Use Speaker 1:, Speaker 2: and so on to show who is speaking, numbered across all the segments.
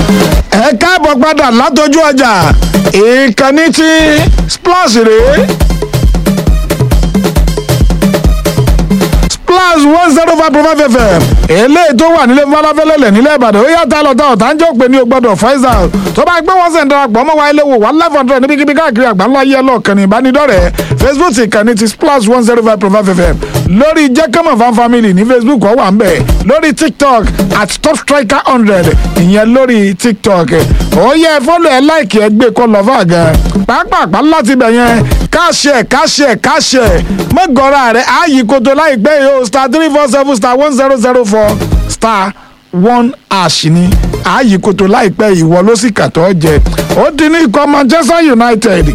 Speaker 1: ẹ káàbọ̀ padà látọjú ọjà ìkànnì tí splash rèé splash one zero five point five fm eléyìí tó wà nílé falafẹ́lẹ́lẹ̀ nílẹ̀ ìbàdàn ó yàtọ̀ àlọ́tà ọ̀tá ń jẹ́ òpè ní ògbọ́dọ̀ faisal tó bá gbé wọn sẹ̀ ń darapọ̀ mọ́ wa ilé wò wá live hundred níbikíbi káàkiri àgbáńlá yẹ lọ́ọ̀kan ní ìbánidọ́rẹ̀ẹ́ facebook ìkànnì ti splash one zero five point five fm lórí jẹ́kẹ́mọ̀ fan family ní facebook ó wà ń bẹ̀ lórí tiktok at top striker hundred ìyẹn lórí tiktok ó yẹ fọ́lọ̀ ẹ̀ láìkì ẹ̀ gbé kọ́ lọ́fà gan pàápàá láti bẹ̀ yẹn káṣẹ̀ káṣẹ̀ káṣẹ̀ mọ́gọ́ra rẹ̀ ààyè koto láìpẹ́ yìí o star three four seven star one zero zero four star one ash ni ààyè koto láìpẹ́ ìwọ ló sì kàtọ́ jẹ ó di ní ikọ̀ manchester united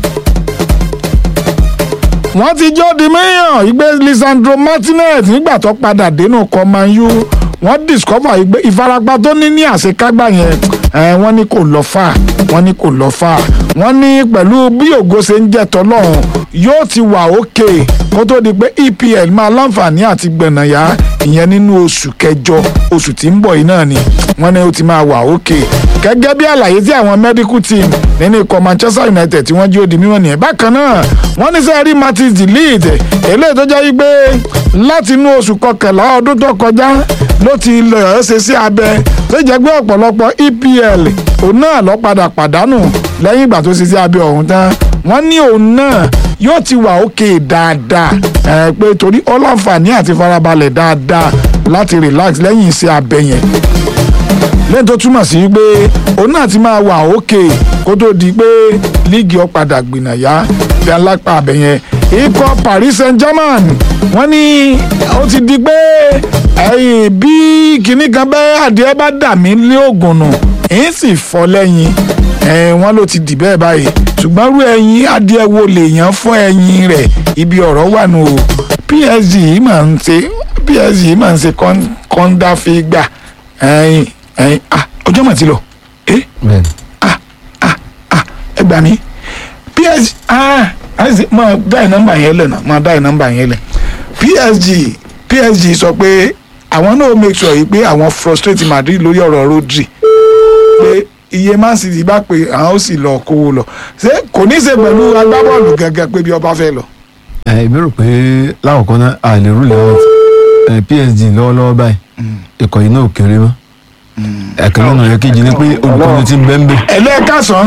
Speaker 1: wọ́n ti jọ́ di míyàn ìgbé lisandro martinez nígbà tó padà dénú kọ́ man u wọ́n discover ìgbé ìfarapa tó ní ní àṣekágbá yẹn ẹ̀ wọ́n ní kò lọ fà wọ́n ní kò lọ fà wọ́n ní pẹ̀lú bí ògo ṣe ń jẹ́ tọ́lọ́run yóò ti wà òkè kó tó di pé epl máa láǹfààní àti gbẹ̀nàyà ìyẹn nínú oṣù kẹjọ oṣù tí ń bọ̀ yìí náà ni wọ́n ní ó ti máa wà òkè gẹ́gẹ́ bí àlàyé tí àwọn medical team nínú ikọ̀ manchester united tí wọ́n jí ó di mímọ́ nìyẹn bákan náà wọ́n ní sẹ́ẹ̀rí martins the lead eléyìí tó jẹ́ wípé láti inú oṣù kọkànlá ọdún tó kọjá ló ti lọ ṣe sí abẹ tó jẹ́ pé ọ̀pọ̀lọpọ̀ epl òun náà lọ padà pàdánù lẹ́yìn ìgbà tó ṣe sí abẹ ọ̀hún tán wọ́n ní òun náà yóò ti wà òkè dáadáa ẹ pé torí ọlọ́ǹfààní àti farabalẹ̀ dáadáa láti relax lẹ́yìn iṣẹ́ abẹ yẹn lẹ́yìn tó túmọ̀ sí pé òun náà ti máa wà òkè kó tó di pé líìgì ọ̀padà gbìnàyà bí alápá abẹ yẹn ikọ̀ paris saint-germain wọ́n ní ó ti di pé ẹ̀yìn bí kinní kan bẹ́ẹ̀ adìẹ bá dà mí lé ògùn nù èyí sì fọ́ lẹ́yìn wọ́n ló ti dì bẹ́ẹ̀ báyìí ṣùgbọ́n rú ẹyin adìẹ wo lèèyàn fún ẹyin rẹ̀ ibi ọ̀rọ̀ wà nù o psg máa ń ṣe psg máa ń ṣe kọ́ńdà fi gbà ẹyin ẹyin ah ọjọ́ mà ti lọ ẹ ah ah ah ẹ gbà mí psg ah máa dá ẹ nọ́mbà yẹn lẹ̀ náà máa dá ẹ nọ́mbà yẹn lẹ̀ psg psg sọ pé àwọn náà make sure yìí pé àwọn frustrate madrid lórí ọ̀rọ̀ rodri pé iye man city bá pé àwọn ó sì lọ kówó lọ ṣé kò ní í ṣe pẹ̀lú agbábọ́ọ̀lù gẹ́gẹ́ pé bí ọba fẹ́ lọ.
Speaker 2: ẹ mi rò pé láwùjọ náà a lè rúlẹ̀ ọ́ psg lọ́wọ́lọ́wọ́ báyìí ikọ̀ yìí náà ò kéré mọ́ ẹ̀kan lọ́nà yẹn kejì ni pé olùkọ́ni ti ń bẹ́ ń bẹ́.
Speaker 1: ẹlẹ́ẹ̀ka sàn.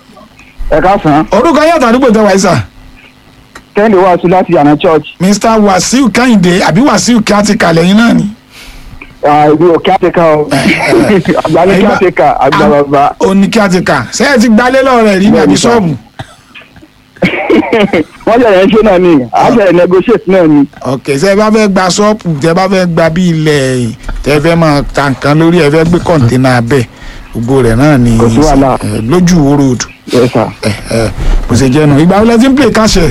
Speaker 3: ẹ káàsán.
Speaker 1: orúkọ yàtọ̀ àdúgbò tẹ wáyé sà.
Speaker 3: kẹ́hìndé wá sí láti yànnà church.
Speaker 1: mr wasiu kẹ́hìndé àbí wasiu kí á ti kalẹ̀ yín náà ni.
Speaker 3: ibi ò kí á ti ká o àgbálẹ̀ kí á ti ká àgbà bàbá.
Speaker 1: ó ní kí á ti kà ṣé ẹ ti gbalé lọ́rẹ̀ rí nàbí ṣọ́ọ̀bù.
Speaker 3: wọ́n ṣẹ̀lẹ̀ ń ṣe náà ni a ṣẹ̀lẹ̀ negotiate náà ni.
Speaker 1: ok ṣé ẹ bá fẹ́ gba ṣọ́ọ̀bù tẹ bá fẹ́ gba bí ilẹ̀ tẹ fẹ́ máa ta nǹkan lórí ẹ fẹ́ gbé kọ̀ǹténà abẹ́ gbogbo rẹ̀ náà ni
Speaker 3: Kò sí wàhálà.
Speaker 1: eh, lójú wo road
Speaker 3: yes sir.
Speaker 1: Eh, eh, bó ṣe jẹ́ nu ìgbà wọlé tí ń play káṣẹ̀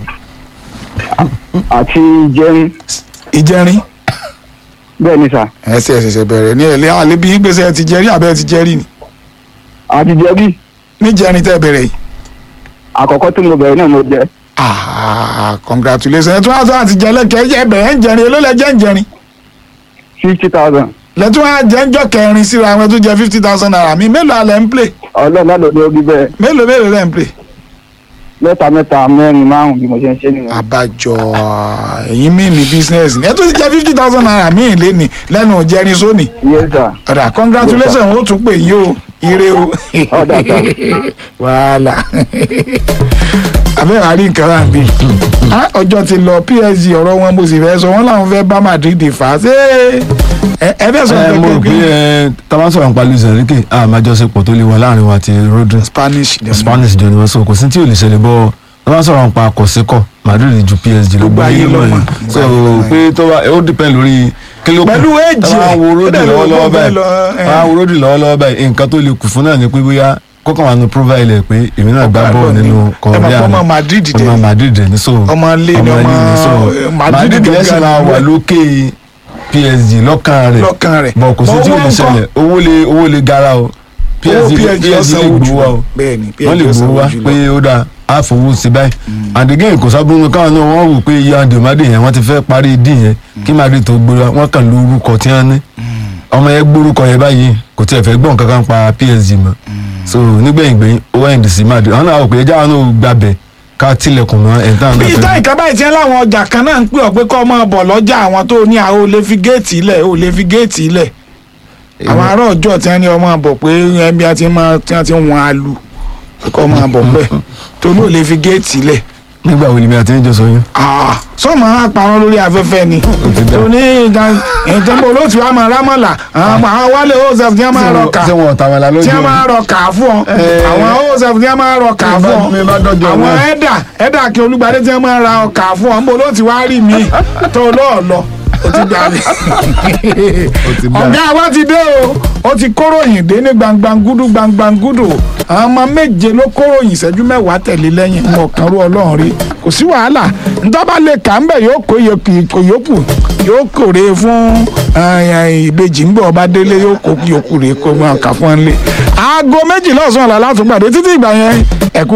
Speaker 3: àti jẹun
Speaker 1: ìjẹrin
Speaker 3: bẹ́ẹ̀ ni sà.
Speaker 1: ẹsẹ̀ ẹ̀ṣẹ̀ṣẹ̀ bẹ̀rẹ̀ ní ẹ̀lẹ́ àlebi gbèsè ẹ ti jẹ́rí àbẹ́ ẹ ti jẹ́rí ni
Speaker 3: àti jẹ̀bi
Speaker 1: níjẹrin tẹ́ bẹ̀rẹ̀ yìí
Speaker 3: àkọ́kọ́ tí mo bẹ̀rẹ̀ náà mo jẹ
Speaker 1: ah congratulations ẹ tún wá sọ àti jẹ lẹ́kẹ̀ẹ́ ẹ bẹ̀rẹ̀ ń jẹrin èló lẹ jẹ́ ń jẹrin
Speaker 3: fifty thousand
Speaker 1: lẹ́tún wá jẹ́ ń jọ kẹrin síra àwọn tó jẹ́ fifty thousand naira mi mélòó alẹ́ ń play
Speaker 3: ọlọ́run náà ló ní orí bẹ́ẹ̀
Speaker 1: mélòó mélòó lẹ́ ń play.
Speaker 3: mẹ́ta mẹ́ta mẹ́rin márùn-ún bí mo ṣe ń ṣe nìyẹn.
Speaker 1: àbájọ ẹ̀yin míì ní business ni ẹ tún ti jẹ́ fifty thousand naira míì léni lẹ́nu jẹrin sóni
Speaker 3: yes sir.
Speaker 1: ọ̀dà congratulations ó tún pè yín o ire o
Speaker 3: Ọ̀dà, sà.
Speaker 1: wàhálà abẹ́rẹ́ àrí nǹkan rà bí ọjọ́ ti lọ psg ọ̀rọ̀ wọn mo sì fẹ́ sọ wọ́n làwọn fẹ́ bá madrid fà á ṣé ẹ ẹ fẹ́ sọ
Speaker 2: ẹ mo rò pé
Speaker 1: pé
Speaker 2: ẹ tábà sọ̀rọ̀ nípa luis enrique àmájọsepọ̀ tó lè wà láàrin wa àti rodri
Speaker 1: spanish ni wọ́n.
Speaker 2: spanish jọ ni wọ́n sọ kò sí tí ò lè ṣẹlẹ̀ bọ́ tábà sọ̀rọ̀ nípa àkọsíkọ̀ madrid ju psg lọ
Speaker 1: Gbogbo ayé ló mọ̀.
Speaker 2: so pé tó bá ó depend lórí kí ló kù
Speaker 1: Pẹ̀lú age
Speaker 2: tábà
Speaker 1: ẹ̀,
Speaker 2: wo
Speaker 1: ó
Speaker 2: rodri
Speaker 1: dẹ̀ ló
Speaker 2: lọ́wọ́lọ́wọ́
Speaker 1: gbọ́ bẹ́ẹ̀
Speaker 2: báyìí
Speaker 1: lọ, ẹ̀.
Speaker 2: tábà wo rodri lọ́wọ́lọ́wọ́ báyìí nǹkan tó lè kù fún náà ni pé bóyá kọ́kàn wà nù profile ẹ̀ pé èmi náà gbá
Speaker 1: Ọgbà
Speaker 2: bọ́ọ̀lù
Speaker 1: bọ́ọ̀lù
Speaker 2: nínú
Speaker 1: ni. Ẹ mọ̀ pé ọmọ Madrid dẹ̀
Speaker 2: ọmọ
Speaker 1: ni.
Speaker 2: madrid dẹ̀ ni so
Speaker 1: Ọmọ ilé ni, ọmọ,
Speaker 2: ilé ni, so
Speaker 1: eh, Madrid
Speaker 2: madrid
Speaker 1: gẹ́gẹ́
Speaker 2: lẹ́sìn máa
Speaker 1: ni.
Speaker 2: wà lókè psg lọ́kàn rẹ̀
Speaker 1: lọ́kàn rẹ̀
Speaker 2: bọ̀ kò sí tí ò
Speaker 1: owó
Speaker 2: lè
Speaker 1: ńkọ́?
Speaker 2: ṣẹlẹ̀ owó lè owó lè gara o
Speaker 1: owó
Speaker 2: psg
Speaker 1: psg
Speaker 2: psg
Speaker 1: ọ̀sán
Speaker 2: lè
Speaker 1: ojú
Speaker 2: gbowó wa o
Speaker 1: bẹ́ẹ̀ ni
Speaker 2: wọ́n lè
Speaker 1: psg ọ̀sán
Speaker 2: gbowó wa
Speaker 1: ojú lọ.
Speaker 2: pé ó dáa á fowó sí báyìí and again kò sábúrú káwọn náà wọ́n wò pé iye àdèmádè yẹn wọ́n ti fẹ́ parí dín yẹn kí madrid tó gbéra wọ́n kàn lórúkọ tí wọ́n ní ọmọ yẹn gbórúkọ yẹn báyìí kò tiẹ̀ fẹ́ gbọ́n kankan pa PSG mọ́ so nígbẹ̀yìn gbẹ̀yìn ó wá ẹ̀ǹdì sí Madrid àwọn náà wò pé ẹja náà gbàbẹ̀ ká tilẹ̀kùn mọ́ ẹ̀ tán
Speaker 1: bí ìtàn ìkan báyìí tiẹ́ láwọn ọjà kan náà ń pè ọ́ pé kọ́ máa bọ̀ lọ́jà àwọn tó ní àwọn ò lè fi géètì ilẹ̀ ò lè fi géètì ilẹ̀ àwọn ará ọjọ́ tí wọ́n ní ọmọ bọ̀ pé ẹbí a ti máa tí wọ́n ti ń wọn alu kọ́ máa bọ̀ bẹ́ẹ̀ tó ní ò lè fi géètì ilẹ̀
Speaker 2: nígbà wo ni mi àti ẹjọ́ sọ yín
Speaker 1: sọ́mọ àpàrọ̀ lórí afẹ́fẹ́ ni
Speaker 2: ti dá.
Speaker 1: tó ní ìjọba olóòtú wa máa rámọ̀là àwọn àwọn wálé osef tí wọ́n máa rọ kà
Speaker 2: ṣé wọn ọ̀tá wọn la lójú
Speaker 1: tí wọ́n máa rọ kà fún ọ
Speaker 2: Eh.
Speaker 1: àwọn osef tí wọ́n máa rọ kà
Speaker 2: Mi bá-
Speaker 1: fún ọ
Speaker 2: mi bá dọ́jọ́
Speaker 1: àwọn
Speaker 2: náà.
Speaker 1: ẹ̀dà ẹ̀dà kí olúgbadé tí wọ́n máa ra ọkà fún ọ ń bọ̀ olóòtú wa rí mi tó lọ́ọ̀lọ́ o ti gbà mí
Speaker 2: ti dá.
Speaker 1: ọ̀gá wa ti dé o ó ti kóròyìn dé ní gbangbangudu gbangbangudu àwọn ọmọ méje ló kóròyìn ìṣẹ́jú mẹ́wàá tẹ̀lé lẹ́yìn ń ọ̀kan rú ọlọ́run rí kò sí wàhálà ntọ́ba lè kà ń bẹ̀ yóò kó yòókù yòókù yóò kórè fún eh, ìbejì ń bọ̀ ọba délé yóò kó yòókù rè kó máa kà fún ẹ lé aago méjìlá ọ̀sán ọ̀la látúgbàdé títí ìgbà yẹn ẹ̀kú